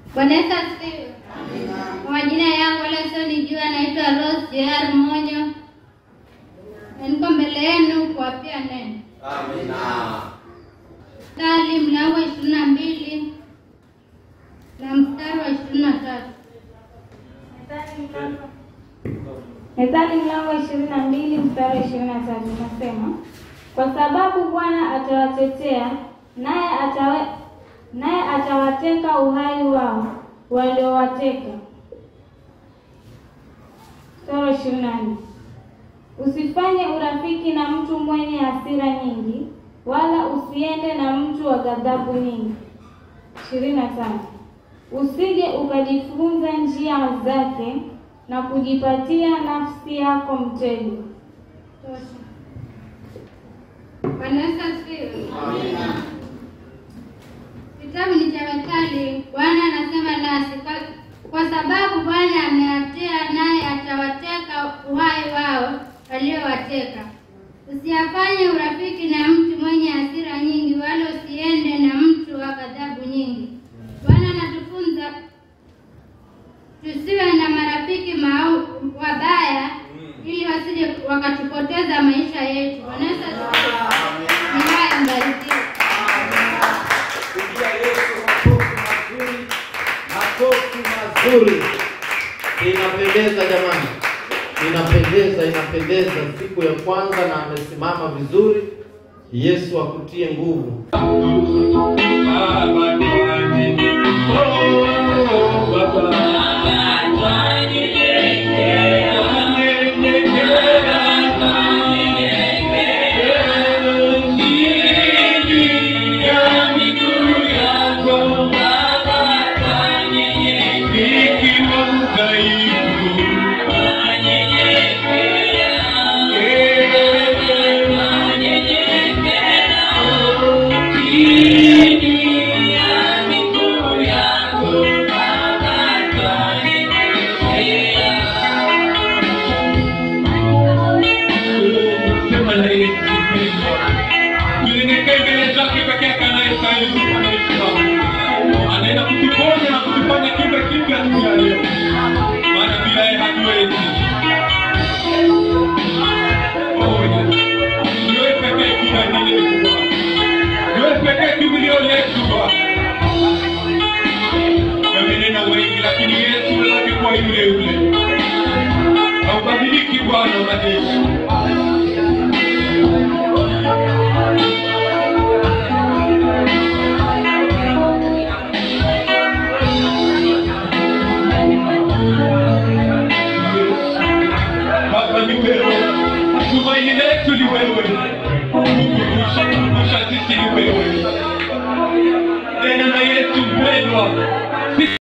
Bwana Yesu asifiwe. Kwa majina yangu wale wasionijua, naitwa Rose JR Monyo, na niko mbele yenu kuwapia neno. Amina. Mstari mlango wa ishirini na mbili na mstari wa ishirini na tatu. Methali mlango wa ishirini na mbili mstari wa ishirini na tatu unasema, kwa sababu Bwana atawatetea naye atawe, naye atawateka uhai wao waliowateka. Mstari wa ishirini na nne usifanye urafiki na mtu mwenye hasira nyingi, wala usiende na mtu wa ghadhabu nyingi. ishirini na tano usije ukajifunza njia zake na kujipatia nafsi yako mtego. Tosha. Bwana Yesu asifiwe. Amina. Kitabu ni cha Methali. Bwana anasema nasi kwa, kwa sababu Bwana amewatea naye atawateka uhai wao waliowateka. Usiyafanye urafiki na mtu mwenye hasira nyingi, wala usiende na mtu wa ghadhabu nyingi. Bwana anatufunza tusiwe na marafiki mau wabaya, ili wasije wakatupoteza maisha yetu. Bwana Yesu asifiwe. Ni haya mbarikiwe. Pigia Yesu makofi mazuri, makofi mazuri. Inapendeza jamani, inapendeza, inapendeza. Siku ya kwanza na amesimama vizuri. Yesu akutie nguvu. Sema na Yesu Kristo. Tunyenyekee mbele zake peke yake anayestahili sifa na heshima. Anaenda kutuponya na kutufanya kiumbe kipya siku ya leo. Maana bila yeye hatuwezi. Oh, Yesu. Ni wewe pekee tumaini letu Bwana. Ni wewe pekee kimbilio letu Bwana. Wamenena wengi lakini Yesu unabaki kuwa yule yule. Haubadiliki Bwana wa majeshi. Baba ni wewe, tumaini letu ni wewe, kukumbusha sisi ni wewe. Tena na Yesu mpendwa,